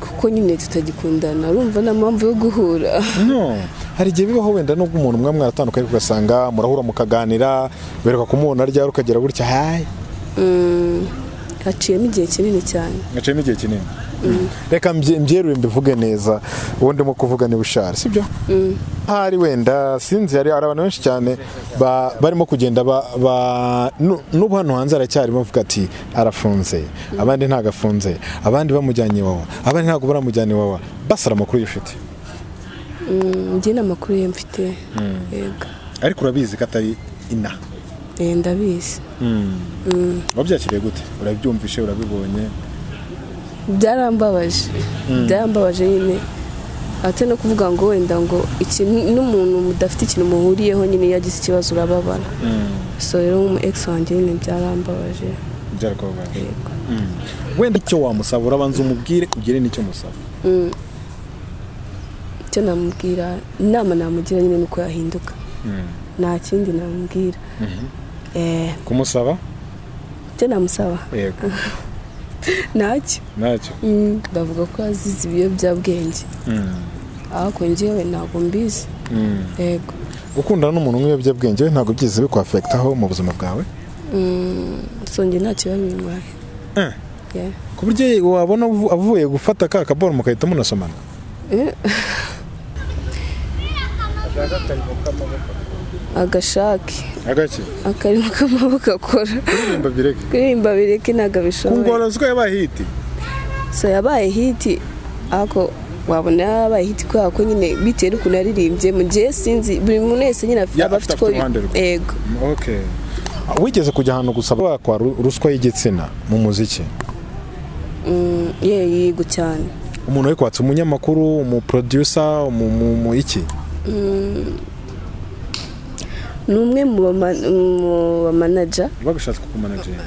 kuko nyine tutagikundana urumva nta mpamvu yo guhura no hari igihe bibaho wenda nubwo umuntu umwe mwaratandukanye ugasanga murahura mukaganira bereka kumubona ryari ukagera gutya hayi haciyemo igihe kinini cyane ngaciyemo igihe kinini reka mbye- mbyeruye mbivuge neza uwo ndimo kuvuga ni bushari sibyo hari wenda sinzi hari hari abantu benshi cyane ba- barimo kugenda ba- ba- nu- n'ubu hano hanze haracyarimo bavuga ati arafunze abandi ntabwo afunze abandi bamujyanye iwawa abandi ntabwo baramujyana iwawa basara amakuru yifite Mm, njye nta makuru ye mfite yego ariko urabizi ko atari ina Eh, ndabizi wabyakiriye gute urabyumvishe urabibonye byarambabaje byarambabaje nyine ate no kuvuga ngo wenda ngo iki n'umuntu mudafite ikintu muhuriyeho nyine iyo agize ikibazo urababara so rero nk'umu egisi wanjye nyine byarambabaje byarakubabaje yego wenda icyo wamusaba urabanza umubwire ugire n'icyo musaba icyo namubwira inama namugira nyine ni uko yahinduka nta kindi namubwira Eh, kumusaba icyo namusaba yego ntacyo ntacyo Mm, ndavuga ko azize ibiyobyabwenge ariko njyewe ntabwo mbizi yego gukundana n'umuntu w'ibiyobyabwenge we ntabwo byigeze bikwafekitaho mu buzima bwawe Mm, so njye ntacyo bimwaye Eh. ku buryo wabona avu- avuye gufata ka kaboro mugahita munasomana agashake agake akarimo k'amaboko akora kuririmba bireke kuririmba bireke ntabwo abishoboye ko yabaye hiti so yabaye hiti ariko wabona yabaye hiti kubera ko nyine bitewe n'ukuntu yaririmbye mu gihe sinzi buri muntu wese nyine afite- Ya- aba afite afite uko uruhande rwe. yego wigeze kujya ahantu gusaba wakwa ru- ruswa y'igitsina mu muziki Mm, ye yego cyane umuntu ari kwatsa umunyamakuru umuprodusa mu iki ni umwe mu bama- mu bamanaja bagushatse kukumanajinga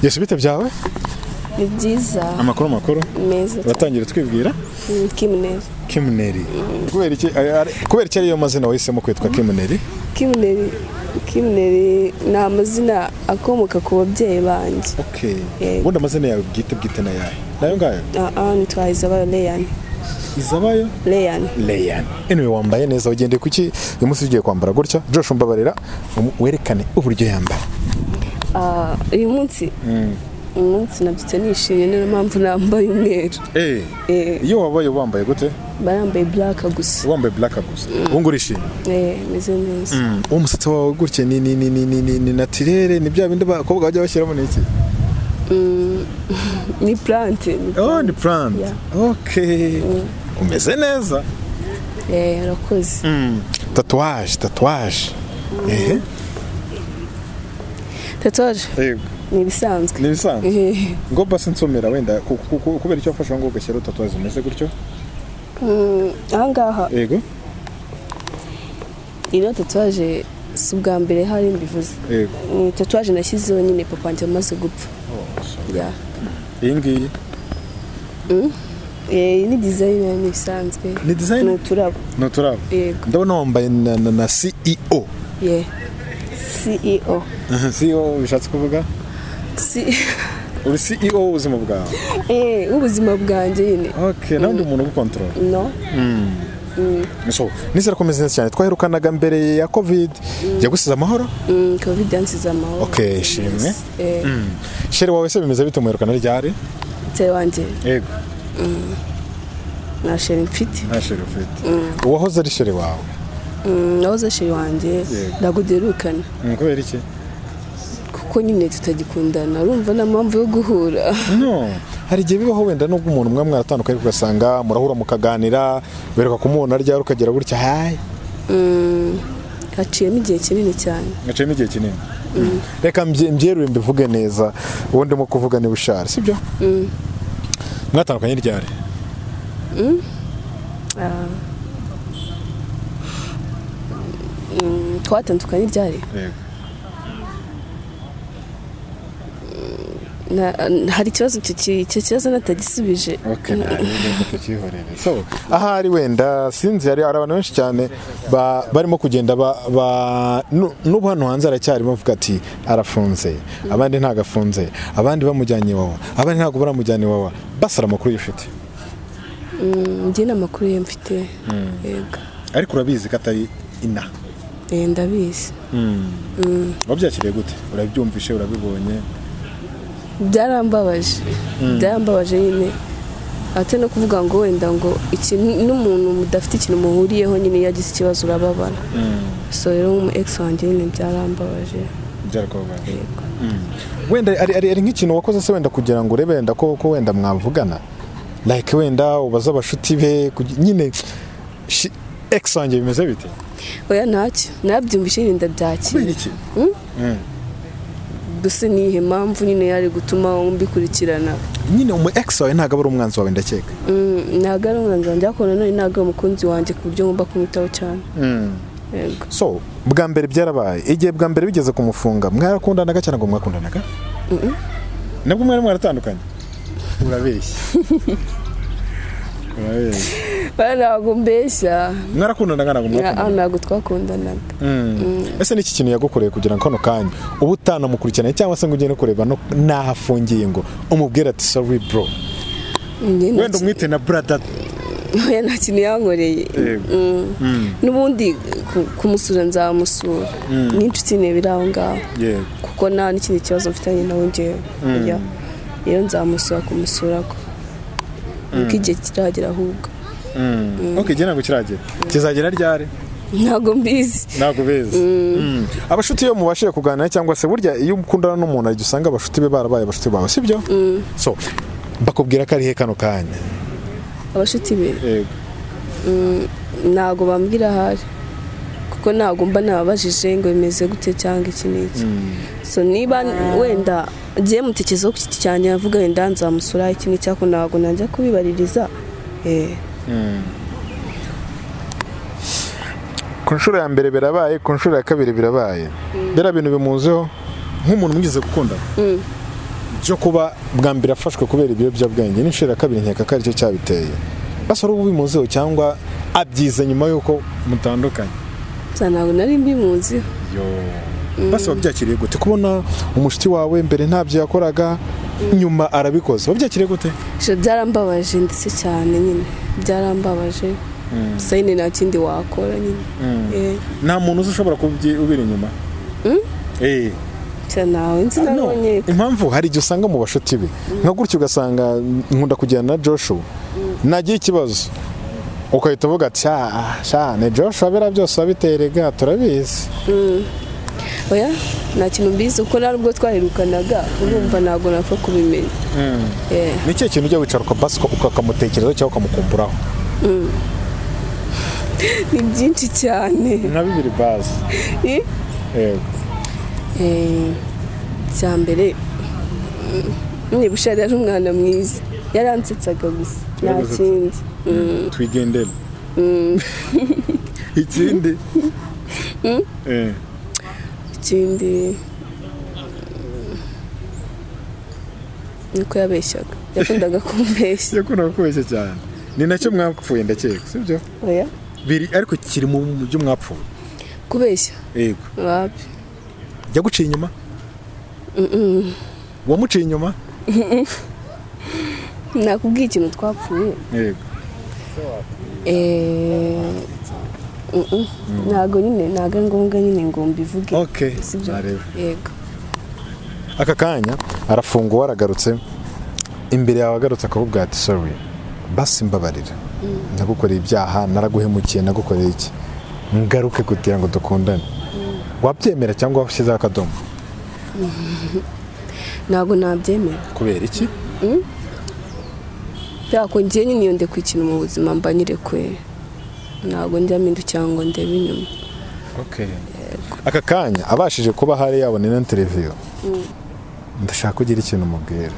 yesi bite byawe ni byiza amakuru makuru meza cyane uratangira twibwira Mm, Kim Neri kimuneri kubera iki ay- ari- kubera iki ariyo mazina wahisemo kwitwa kimuneri Kim Neri Kim Neri ni amazina akomoka ku babyeyi banjye Yego. ubundi amazina yawe bwite bwite na yawe nayo ngayo aha nitwa Isabel Leyan izabayo Leyan Leyan anyway wambaye neza wagendeye kuki uyu munsi ugiye kwambara gutya Josh umbabarira um- werekane uburyo yambara Ah, uyu munsi uyu munsi nabyutse nishimye niyo mpamvu nambaye umweru Eh, iyo wabaye wambaye gute barambaye black gusa wambaye black gusa ubu ngubu urishimye eh meze neza uwo musatsi wawe gutya ni ni ni ni ni ni ni natirere ni bya bindi abakobwa bajya bashyiramo ni iki ni plante ni oh ni plant Yeah. okay umeze neza eh urakoze tatuwaje tatuwaje ehe tatuwaje ni ibisanzwe ni ibisanzwe Eh, ngo basi nsomera wenda ku- ku- ku- kubera icyo wafashe ngo ugashyiraho tatuwaje umeze gutyo mm, aha ngaha yego ino tatuwaje si ubwa mbere hari mbivuze yego Ni tatuwaje nashyizeho nyine papa wanjye amaze gupfa Yeah. iyi ngiyi Eh, ni design ni bisanzwe ni ni dizayini uturabo ni uturabo yego ndabona wambaye na na- na CEO ye ceo CEO bishatse kuvuga Si- uri CEO w'ubuzima bwawe eh, w'ubuzima bwanjye nyine okay nawe ndi umuntu ugukontorora no so nizera ko umeze neza cyane twaherukanaga mbere ya covid yagusize amahoro Mm, covid yansize amahoro Okay, shimwe. Eh, shere wawe se bimeze bite muherukana ryari se wanjye yego nta sheri mfite nta shere ufite uwahoze ari shere wawe Mm, nahoze sheri wanjye Yego. ndaguderukana Mm, kubera iki kuko nyine tutagikundana urumva nta mpamvu yo guhura no hari igihe bibaho wenda nubwo umuntu umwe mwaratandukanye ugasanga murahura mukaganira bereka kumubona ryari ukagera gutya hayi Mm, haciyemo igihe kinini cyane ngaciyemo igihe kinini reka mbye- mbyeruye mbivuge neza uwo ndimo kuvuga ni bushari sibyo mwatandukanye ryari Ah. Mm, twatandukanye ryari hari ikibazo icyo kibazo natagisubije ahari wenda sinzi hari abantu benshi cyane ba- barimo kugenda ba- ba- nu- n'ubu hano hanze aracyarimo avuga ati arafunze abandi ntabwo afunze abandi bamujyanye iwawa abandi ntabwo baramujyana iwawa basara amakuru yifite Mm, njye nta makuru ye mfite yego ariko urabizi ko atari ina Eh, ndabizi wabyakiriye gute urabyumvishe urabibonye byarambabaje byarambabaje nyine ate no kuvuga ngo wenda ngo iki n'umuntu mudafite ikintu muhuriyeho nyine iyo agize ikibazo urababara so rero nk'umu egisi wanjye nyine byarambabaje byarakubabaje yego wenda ari, ari, ari nk'ikintu wakoze se wenda kugira ngo urebe wenda ko, ko wenda mwavugana like wenda ubaze abashuti be kugi- nyine shi- ex wanjye bimeze bite oya ntacyo nabyumvise nyine ndabyakira iki gusa ni ihe mpamvu nyine yari gutuma mbikurikirana nyine umu ex wawe ntabwo aba ari umwanzi wawe ndakeka Mm, ntabwo ari umwanzi wanjye ariko nanone ntabwo ari umukunzi wanjye ku buryo ngomba kumwitaho cyane yego so bwa mbere byarabaye igihe bwa mbere bigeze kumufunga mwarakundanaga cyangwa ngo mwakundanaga nabwo mwari mwaratandukanye urabeshya urabeshya Oya, ntabwo mbeshya mwarakundanaga ntabwo Ah, ntabwo twakundanaga ese n'iki kintu yagukoreye kugira ngo kano kanya uba utanamukurikiranye cyangwa se ngo ugende kureba no- n'aho afungiye ngo umubwire ati sorry bro Njye nta kintu- umwite na brother oya nta kintu yankoreye Yego. Mm. n'ubundi ku- kumusura nzamusura n'inshuti ne biri aho ngaho yego kuko nta n'ikindi kibazo mfitanye nawe ngewe oya rero nzamusura kumusura ko kuko igihe kiragera ahubwo ok igihe ntabwo kiragera kizagera ryari ntabwo mbizi ntabwo beza abashuti iyo mubashije kuganira cyangwa se burya iyo ukundana n'umuntu ariko usanga abashuti be barabaye abashuti bawe sibyo so bakubwira ko ari he kano kanya abashuti be ntabwo bambwira ahari kuko ntabwo mba nababajije ngo bimeze gute cyangwa iki n'iki so niba wenda agiye mutekerezo ku giti cyanjye avuga wenda nzamusura iki n'iki ariko ntabwo najya kubibaririza eh ku nshuro ya mbere birabaye ku nshuro ya kabiri birabaye biriya bintu bimuzeho nk'umuntu mwize gukunda byo kuba bwa mbere afashwe kubera ibiyobyabwenge n'inshuro ya kabiri nkeka ko aricyo cyabiteye basa ubu bimuzeho cyangwa abyize nyuma y'uko mutandukanye gusa ntabwo nari mbimuziho basa wabyakiriye gute kubona umushyitsi wawe mbere ntabyo yakoraga nyuma arabikoze wabyakiriye gute Ije byarambabaje ndetse cyane nyine byararambabaje gusa nyine nta kindi wakora nyine Eh, nta muntu uzi ushobora kubira inyuma gusa ntawe nzi nabonye impamvu hari igihe usanga mu bashuti be nka gutya ugasanga nkunda kujyana na joshua nagira ikibazo ukahita uvuga ati "Ah, sha ni joshua biriya byose wabiterega turabizi oya nta kintu mbizi kuko nta nubwo twaherukanaga urumva ntabwo napfa kubimenya Eh, ni ikihe kintu ujya wicara ukabasi ukakamutekerezaho cyangwa ukamukumburaho ni byinshi cyane nka bibiri bazi Eh, eh, icya mbere mm, niba ushaka yari umwana mwiza yaransetsaga gusa nta Yaragusetsa. kindi Mm. twigendere ikindi ikindi mm, niko yabeshyaga yakundaga kumbeshya yakundaga kubeshya cyane ni nacyo mwapfuye ndakeka sibyo oya biri ariko kiri mu byo mwapfuye kubeshya yego wapi yaguciye inyuma wamuciye inyuma nakubwiye ikintu twapfuye yego Eh, mm, mm, ntabwo nyine ntabwo ari ngombwa nyine ngo mbivuge okay sibyo nareba yego aka kanya arafunguwe aragarutse imbere yawe agarutse akakubwira ati sorry basi mbabarira nagukoreye ibyaha naraguhemukiye nagukoreye iki ngaruke kugira ngo dukundane wabyemera cyangwa washyizeho akadomo ntabwo nabyemera kubera iki kubera ko ngiye nyine iyo ndekuye ikintu mu buzima mba nyirekuye ntabwo njya mpindukira ngo ndebe inyuma aka kanya abashije kuba hari yabona ino televiziyo ndashaka kugira ikintu umubwira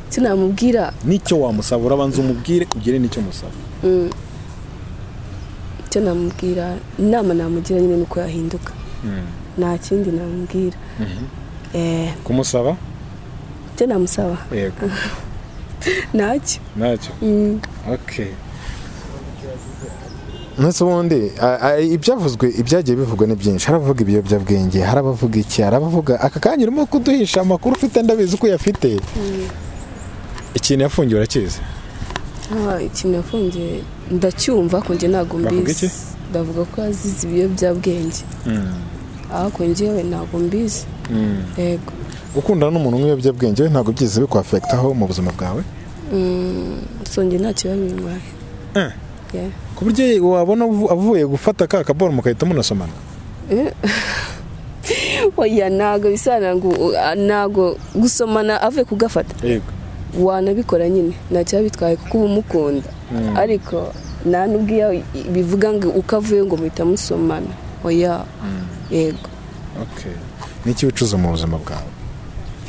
sinamubwira n'icyo wamusaba urabanza umubwire ugire n'icyo umusaba icyo namubwira inama namugira nyine ni uko yahinduka nta kindi namubwira Eh, kumusaba icyo namusaba yego ntacyo nacyo Mm. okay ndetse ubundi a- a- ibyavuzwe ibyagiye bivugwa ni byinshi hari abavuga ibiyobyabwenge hari abavuga iki hari abavuga aka kanya urimo kuduhisha amakuru ufite ndabizi uko uyafite ikintu yafungiwe urakizi Ah, ikintu yafungiye ndacyumva ko njye ntabwo Bavuga iki? mbizi ndavuga ko azize ibiyobyabwenge ariko njyewe ntabwo mbizi yego gukundana n'umuntu w'ibiyobyabwenge we ntabwo byize bikwafekitaho mu buzima bwawe Mm, so njye ntacyo bamintwaye Eh. ku buryo wabona uvu- avuye gufata ka kaboro mugahita munasomana oya ntabwo bisana ngo uh, ntabwo gusomana ave kugafata yego wanabikora nyine ntacyo bitwaye kuko uba umukunda ariko nta n'ubwo iyo bivuga ngo uko avuye ngo muhita musomana oya yego okay ni iki wicuza mu buzima bwawe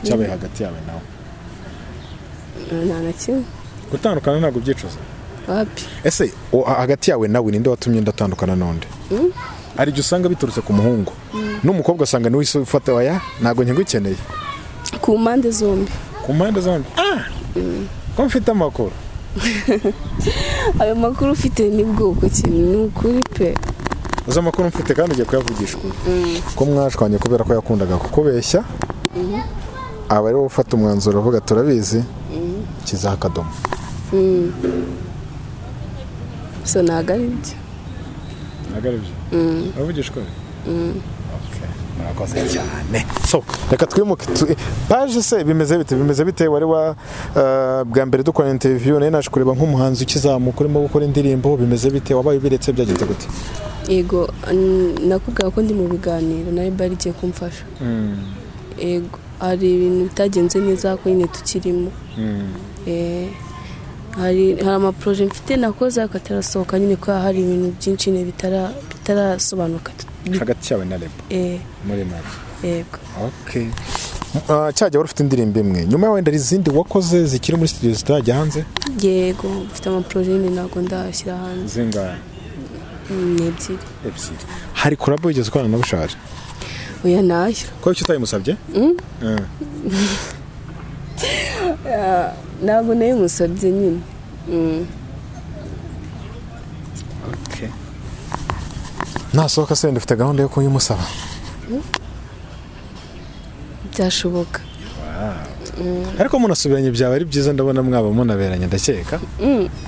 cyabaye hagati yawe nawe nta na kimwe gutandukana ntabwo ubyicuza wapi ese o- ha- hagati yawe nawe ninde watumye ndatandukana n'undi hari igihe usanga biturutse ku muhungu n'umukobwa asanga niwe isi ufata waya ntabwo nkigukeneye ku mpande zombi ku mpande zombi ah ko mfite amakuru ayo makuru ufite ni bwoko kintu ni ukuri pe uzi amakuru mfite kandi ugiye kuyavugisha ukuri ko mwashwanye kubera ko yakundaga kukubeshya aba ari wowe ufata umwanzuro uvuga turabizi kizaho akadomo so ntabwo ari byo ntabwo ari byo uravugisha ukuri Okay. murakoze cyane so reka twimuke tu- paje se bimeze bite bimeze bite wari wa eh, bwa mbere dukora interview nayo naje kureba nk'umuhanzi ukizamuka urimo gukora indirimbo bimeze bite wabaye ubiretse byagenze gute yego n- nakubwira ko ndi mu biganiro na bari igiye kumfasha yego hari ibintu bitagenze neza ko nyine tukirimo Eh, hari hari amaporoje mfite nakoze ariko atarasohoka nyine kuko hari ibintu byinshi nyine bitara- bitarasobanuka hagati yawe na rebo Eh, muri make yego okay Uh, cyajya wari ufite indirimbo imwe nyuma wenda hari izindi wakoze zikiri muri studio zitajya hanze yego mfite amaporoje nyine ntabwo ndashyira hanze zingahe Mm, ni ebyiri ebyiri hari kurabo wigeze ukorana na bushaje oya nayo ko icyo utayimusabye Eh. ntabwo nayo musabye nyine Mm. nasohoka se wenda ufite gahunda yo kuyimusaba byashoboka ariko munasubiranye byaba ari byiza ndabona mwaba munaberanye ndakeka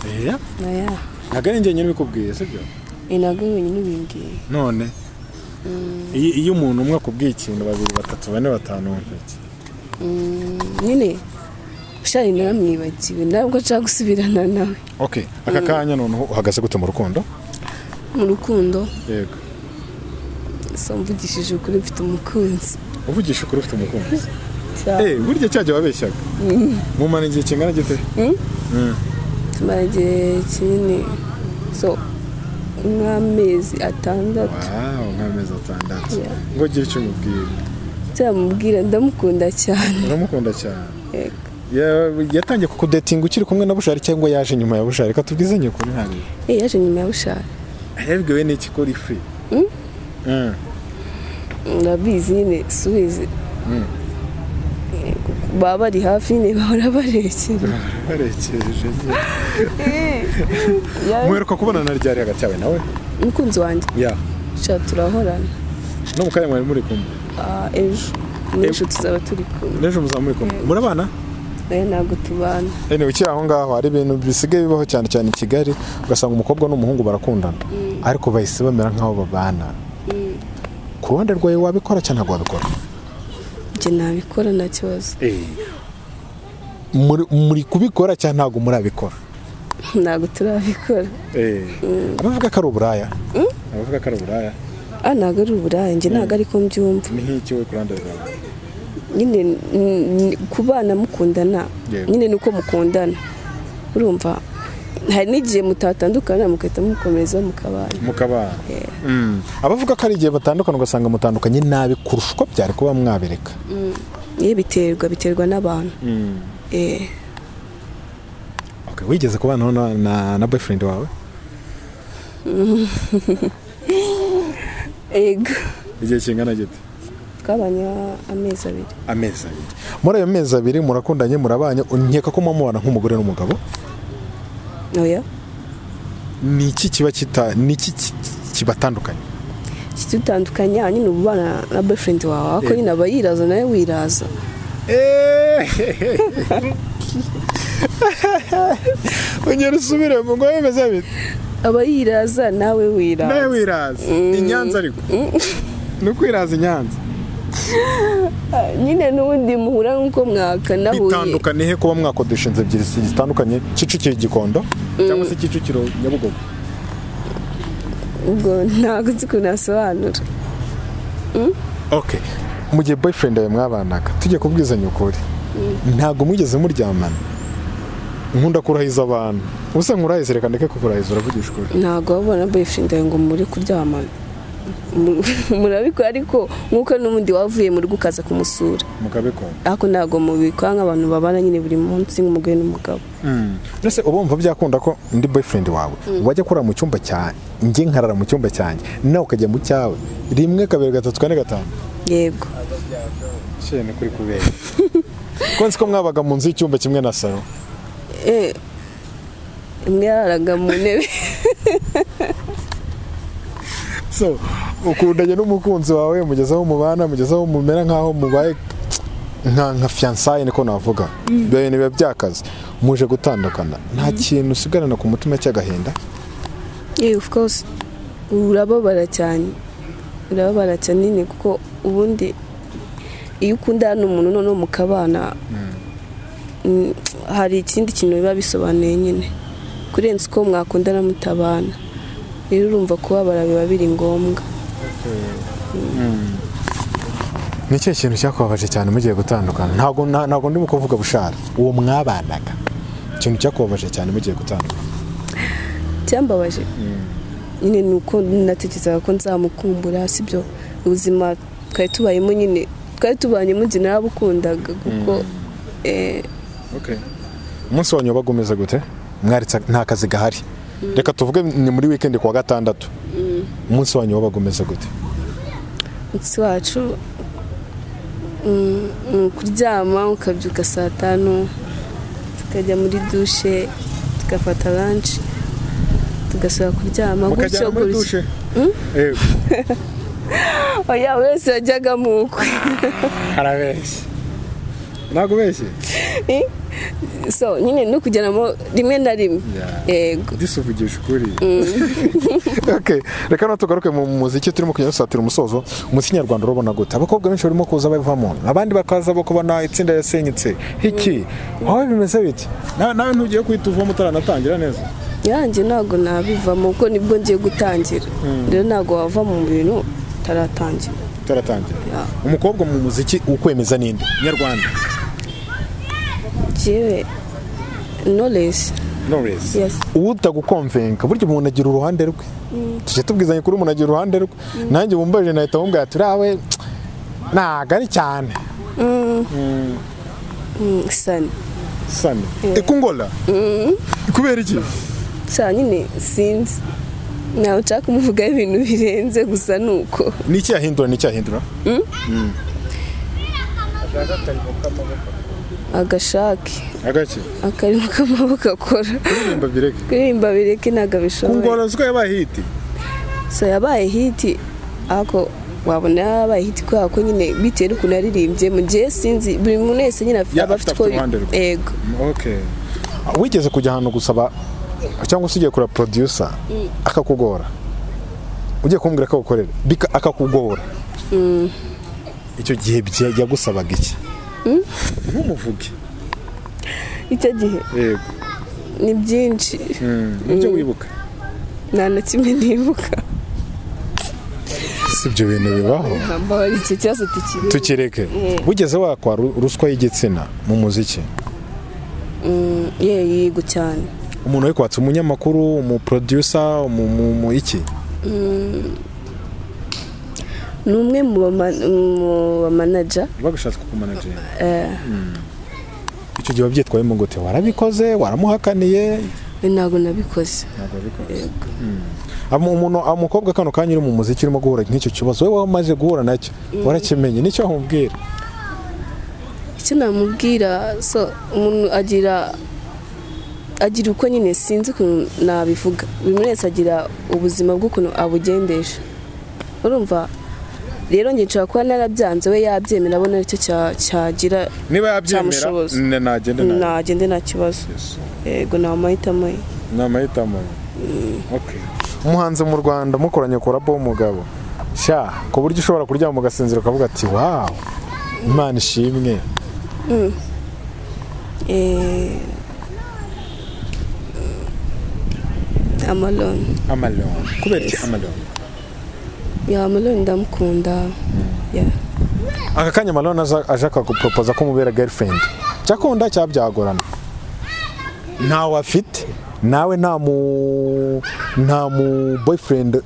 Oya, oya ntabwo ari njye nyine ubikubwiye sibyo ni nabwo wenyine ubibwiye none iyo iyo umuntu umwe akubwiye ikintu babiri batatu bane batanu wumva iki? nyine ushari naramwibagiwe ntabwo nshaka gusubirana nawe okay aka kanya noneho uhagaze gute mu rukundo mu rukundo yego so mvugishije ukuri mfite umukunzi uvugisha ukuri ufite umukunzi Cyane. eh burya cyajya wabeshyaga mumara igihe kingana gite tumara igihe kinini so nk'amezi atandatu wawu nk'amezi atandatu Yeah. ngo ugire icyo umubwira cyamubwira ndamukunda cyane uramukunda cyane Yego. Ya- yatangiye kukudetinga ukiri kumwe na bushari cyangwa yaje nyuma ya bushari reka tubwize nyukuri ntabwo Eh, yaje nyuma ya bushari yabwiwe n'iki ko uri free Mm. urabizi nyine subizi Yego, baba bari hafi nyine bahora barekera barekeje mweruka kubonana ryari hagati yawe nawe umukunzi wanjye ya sha turahorana no mu kanya mwari muri kumwe Ah, ejo n'ejo tuzaba turi kumwe n'ejo muzaba muri kumwe murabana nayo ntabwo tubana ene ukiri aho ngaho hari ibintu bisigaye bibaho cyane cyane i kigali ugasanga umukobwa n'umuhungu barakundana ariko bahise bamera nk'aho babana ku ruhande rwawe wabikora cyangwa ntabwo wabikora njye nabikora nta kibazo Muri- muri kubikora cyangwa ntabwo murabikora ntabwo turabikora abavuga ko ari uburaya abavuga ko ari uburaya ah ntabwo ari uburaya njye ntabwo ariko mbyumva ni nk'iki we ku ruhande rwawe nyine n- n- kubana mukundana Yego. nyine ni uko mukundana urumva hari n'igihe mutatandukana mugahita mukomeza mukabana mukabana abavuga ko ari igihe batandukana ugasanga mutandukanye nabi kurusha uko byari kuba mwabireka ye biterwa biterwa n'abantu eh Okay, wigeze kubanaho na, na, na boyfriend wawe ego igihe kingana gite twabanye amezi abiri amezi abiri muri ayo mezi abiri murakundanye murabanye nkeka ko mubana nk'umugore n'umugabo oya ni iki kiba kita ni iki ki- kibatandukanye kitutandukanya nyine uba ubana na boyfriend wawe ariko Yego. nyine aba yiraza nawe wiraza ongera usubire mu ngo bimeze bite aba yiraza nawe nawe wiraza wiraza i nyanza ariko ni ukwiraza i nyanza nyine n'ubundi muhura nk'uko mwakanahuye bitandukanye he kuba mwakodesha inzu ebyiri zi- zitandukanye kicukiro gikondo cyangwa se kicukiro nyabugogo ubwo ntabwo nzi ukuntu asobanura okay mu gihe boyfriend yawe mwabanaga tujye kubwizanya ukuri ntabwo mwigeze muryamana nkunda kurahiza abantu ubusa nkurahize reka ndeke kukurahiza uravugisha ukuri ntabwo wabona boyfriend yawe ngo muri kuryamana Mu- murabikora ariko nk'uko n'ubundi wavuye mu rugo ukaza kumusura mukabikunda ariko ntabwo mubikora nk'abantu babana nyine buri munsi nk'umugore n'umugabo mbese uba wumva byakunda ko ndi boyfriend wawe wajya kurara mu cyumba cyanjye njye nkarara mu cyumba cyanjye nawe ukajya mu cyawe rimwe kabiri gatatu kane gatanu yego ni kuri kubera ko nzi ko mwabaga mu nzu y'icyumba kimwe na salo Eh, imwe yararaga mu ntebe so ukundanye n'umukunzi wawe mugeze aho mubana mugeze aho mumera nk'aho mubaye nka nka fiyansaye niko navuga ibyo bintu biba byakaze muje gutandukana nta kintu usigarana ku mutima cy'agahinda Yeah, of course urababara cyane urababara cyane nyine kuko ubundi iyo ukundana umuntu noneho mukabana mm, hari ikindi kintu biba bisobanuye nyine kurenza uko mwakundana mutabana rero urumva kubabara biba biri ngombwa ni ikihe kintu cyakubabaje cyane mugiye gutandukana ntabwo nta- ntabwo ndimo kuvuga bushara uwo mwabanaga ikintu cyakubabaje cyane mugiye gutandukana cyambabaje nyine ni uko natekerezaga ko nzamukumbura sibyo ubuzima twari tubayemo nyine twari tubanyemo njye narabukundaga kuko eh, umunsi wanyu wabaga umeze gute mwaritse nta kazi gahari reka tuvuge ni muri wikendi kuwa gatandatu umunsi wanyu wabaga umeze gute umunsi wacu mm, mm, kuryama ukabyuka saa tanu tukajya muri dushe tugafata lanshi tugasubira kuryama gutyo gutyo yego oya buri wese yajyaga mu ukwe harabeshye ntabwo ubeshye so nyine no kujyanamo rimwe na rimwe yego disuvugisha ukuri okay. reka no tugaruke mu muziki turimo kugenda dusatira umusozo umuziki nyarwanda urabona gute abakobwa benshi barimo kuza bavamo abandi bakaza bakubona itsinda yasenyutse iki aho bimeze biti Na- nawe ntugire kwita uvamo utaranatangira neza yanjye ntabwo nabivamo kuko nibwo ngiye gutangira rero ntabwo wava mu bintu utaratangira utaratangira Yeah. umukobwa mu muziki ukwemeza n'indi nyarwanda yewe knowledge Knowless yes utagukomvenga burya umuntu agira uruhande rwe tujya tubwizanya kuri umuntu agira uruhande rwe nanjye wumbaje nahita wumva ati urawe ntabwo ari cyane Mm, sani sani ikungola kubera iki saa nyine sinzi ntawe nshaka kumuvugaho ibintu birenze gusa ni uko ni iki yahindura ni iki yahindura agashake agake akarimo k'amaboko akora nimba bireke kuririmba bireke ntabwo abishoboye kungora ziko yabaye hiti so yabaye hiti ariko wabona yabaye hiti kubera ko nyine bitewe n'ukuntu yaririmbye mu gihe sinzi buri muntu wese nyine afite aba Yaba afite afite uko uruhande rwe. yego wigeze kujya ahantu gusaba cyangwa se ugiye kura producer akakugora ugiye kumbwira ko agukorera bika- akakugora icyo gihe bya- yagusabaga iki ntumuvuge icyo gihe yego ni byinshi nibyo wibuka nta na kimwe nibuka si ibyo bintu bibaho mbabarira icyo kibazo tukiri tukireke Mm. wigeze wakwa ru- ruswa y'igitsina mu muziki ye yego cyane umuntu wari kwatsa umunyamakuru umuproducer umu- mu- mu iki ni umwe mu bama- mu bamanaja babishatse kukumanajinga icyo gihe wabyitwayemo gute warabikoze waramuhakaniye ntabwo nabikoze ntabwo wabikoze Ama umuntu umukobwa kano kanya uri mu muziki urimo guhura n'icyo kibazo wowe wamaze guhura nacyo warakimenye nicyo wamubwira icyo namubwira so umuntu agira agira uko nyine sinzi ukuntu nabivuga buri wese agira ubuzima bw'ukuntu abugendesha urumva rero nge nshobora kuba narabyanze we yabyemera abona aricyo cyagira niba yabyemera Cyamushoboza. ne- nagende nawe nagende nta kibazo yego ni amahitamo ye ni amahitamo ye. Okay. umuhanzi mu rwanda mukoranye korabo w'umugabo sha ku buryo ushobora kuryama ugasinzira ukavuga ati wawu imana ishimwe Eh, amaloni amaloni kubera iki Yes. amaloni ya amaloni ndamukunda ya aka kanya amaloni aza- aje akaguporopoza ko umubera girlfriend cyakunda cyabyagorana ntawe afite nawe nta mu nta mu boyfriend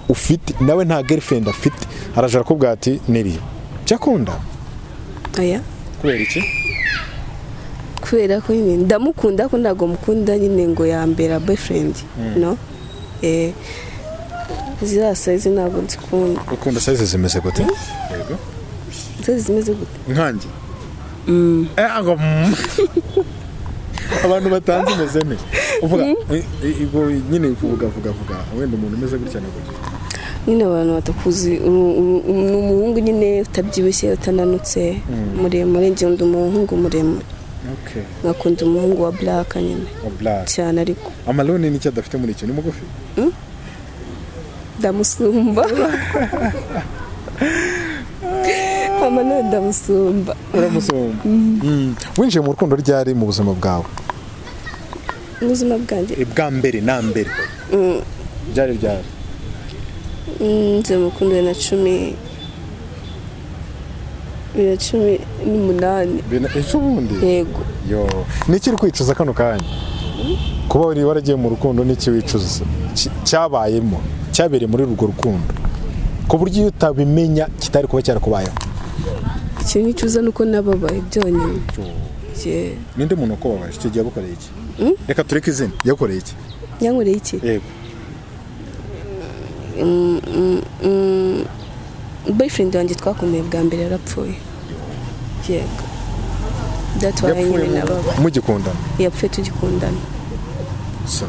ufite nawe nta girlfriend afite araje arakubwira ati niriya cyakunda aya kubera iki kubera ko nyine ndamukunda ariko ntabwo mukunda nyine ngo yambera boyfriend no eh ziriya sayizi ntabwo nzikunda ukunda sayizi zimeze gute yego sayizi zimeze gute nkanjye Eh, ngo mm. abantu batanze imeze ne uvuga eh, eh, ubwo nyine uvuga vuga vuga wenda umuntu umeze gutya nabwo nyine abantu batakuzi uru- uru- uru- ni umuhungu nyine utabyibushye utananutse muremure njye ndi umuhungu muremure okay nkakunda umuhungu wa black nyine o black cyane ariko amaloni nicyo adafite muri icyo ni mugufi ndamusumba amanoni ndamusumba uramusumba winjiye mu rukundo ryari mu buzima bwawe mu buzima bwanjye bwa mbere na mbere ryari ryari nze mukundana na cumi bibiri na cumi n'umunani ejo bundi yego yo niki uri kwicuza kano kanya kuba wari waragiye mu rukundo niki wicuza Ki- cyabayemo cyabereye muri urwo rukundo ku buryo iyo utabimenya kitari kuba cyarakubayeho ikintu cyuza ni uko nababaye byonyine Jye- ninde muntu wakubabaje icyo gihe yagukoreye iki reka tureke izina yagukoreye iki yankoreye iki yego boyfriend wanjye twakomeye bwa mbere yarapfuye yego datwaye yapfuye nyine mu- nababaye mugikundana yapfuye tugikundana So.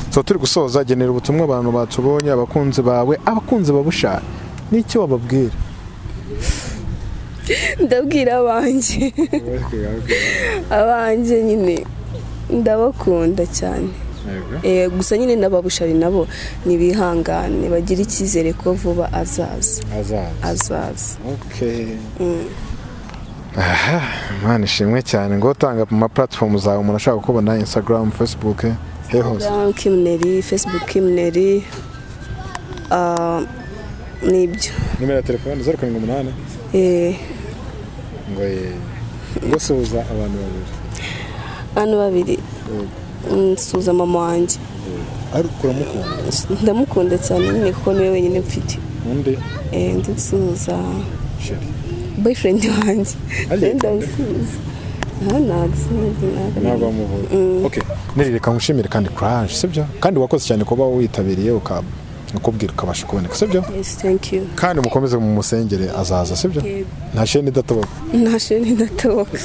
so turi gusoza genera ubutumwa abantu batubonye abakunzi bawe abakunzi babushaka n'icyo wababwira ndabwira abanjye abanjye nyine ndabakunda cyane Eh, gusa nyine n'ababushari nabo ntibihangane bagire icyizere ko vuba azaza azaza azaza aha imana ishimwe cyane ngo utanga mu ma platform zawe umuntu ashaka kukubona instagram facebook he hose Instagram, kimneri facebook kimneri Ah, nibyo nimero ya telefone zeru karindwi umunani Eh, ngo ye ngo suhuza abantu babiri hano babiri nsuza mama wanjye ariko uramukunda ndamukunda cyane nyine kuko niwe wenyine mfite undi Eh, ndi nsuza sheri boyfriend wanjye Ariya ndamusuza aha ntabwo sinzi ntabwo wamuvuye okay nirireka nkushimire kandi courage sibyo kandi wakoze cyane kuba witabiriye ukaba ukubwira ukabasha kuboneka sibyo yes thank you kandi mukomeze mu musengere azaza sibyo Yego. nta sheni idatoba nta sheni ndatoboka